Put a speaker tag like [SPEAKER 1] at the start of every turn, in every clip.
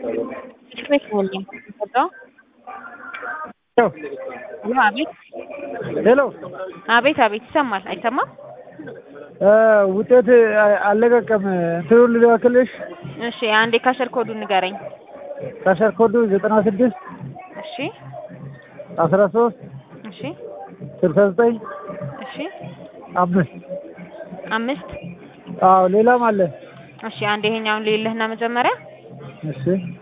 [SPEAKER 1] ቤት ሞልኝ ገባው። አቤት
[SPEAKER 2] ሄሎ
[SPEAKER 1] አቤት አቤት ይሰማል አይሰማም?
[SPEAKER 2] ውጤት አልለቀቀም። እንትኑን ልላክልሽ።
[SPEAKER 1] እሺ አንዴ ካሸር ኮዱ ንገረኝ።
[SPEAKER 2] ካሸር ኮዱ ዘጠና ስድስት
[SPEAKER 1] እሺ
[SPEAKER 2] አስራ ሶስት
[SPEAKER 1] እሺ
[SPEAKER 2] ስልሳ ዘጠኝ
[SPEAKER 1] እሺ
[SPEAKER 2] አምስት
[SPEAKER 1] አምስት
[SPEAKER 2] አዎ ሌላም አለ።
[SPEAKER 1] እሺ አንዴ ይሄኛውን ልይልህና መጀመሪያ
[SPEAKER 2] እሺ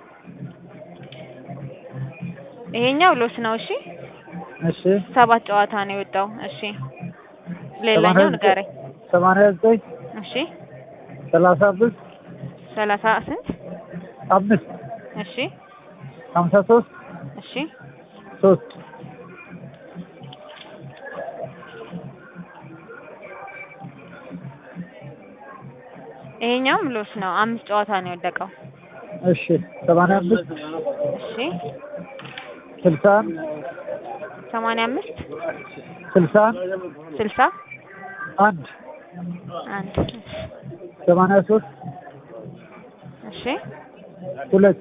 [SPEAKER 1] ይሄኛው ሎስ ነው። እሺ
[SPEAKER 2] እሺ
[SPEAKER 1] ሰባት ጨዋታ ነው የወጣው። እሺ ሌላኛው ንገረኝ።
[SPEAKER 2] ሰማንያ ዘጠኝ
[SPEAKER 1] እሺ
[SPEAKER 2] ሰላሳ አምስት
[SPEAKER 1] ሰላሳ ስንት
[SPEAKER 2] አምስት
[SPEAKER 1] እሺ
[SPEAKER 2] ሀምሳ ሶስት
[SPEAKER 1] እሺ
[SPEAKER 2] ሶስት
[SPEAKER 1] ይሄኛውም ሎስ ነው። አምስት ጨዋታ ነው የወደቀው።
[SPEAKER 2] እሺ ሰማንያ አምስት
[SPEAKER 1] እሺ
[SPEAKER 2] ስልሳ አንድ
[SPEAKER 1] ሰማንያ አምስት
[SPEAKER 2] ስልሳ አንድ
[SPEAKER 1] ስልሳ
[SPEAKER 2] አንድ
[SPEAKER 1] አንድ
[SPEAKER 2] ሰማንያ ሶስት
[SPEAKER 1] እሺ
[SPEAKER 2] ሁለት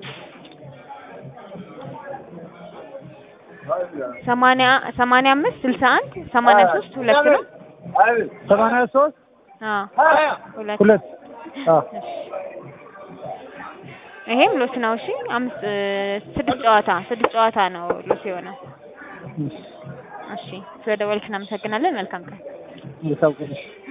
[SPEAKER 1] ሰማንያ ሰማንያ አምስት ስልሳ አንድ ሰማንያ ሶስት ሁለት ነው።
[SPEAKER 2] ሰማንያ ሶስት
[SPEAKER 1] አዎ ሁለት
[SPEAKER 2] ሁለት አዎ
[SPEAKER 1] ይሄም ሎስ ነው። እሺ አምስት ስድስት ጨዋታ ስድስት ጨዋታ ነው ሎስ የሆነው። እሺ ስለደወልክ እናመሰግናለን። መልካም ቀን።
[SPEAKER 2] መልካም ቀን።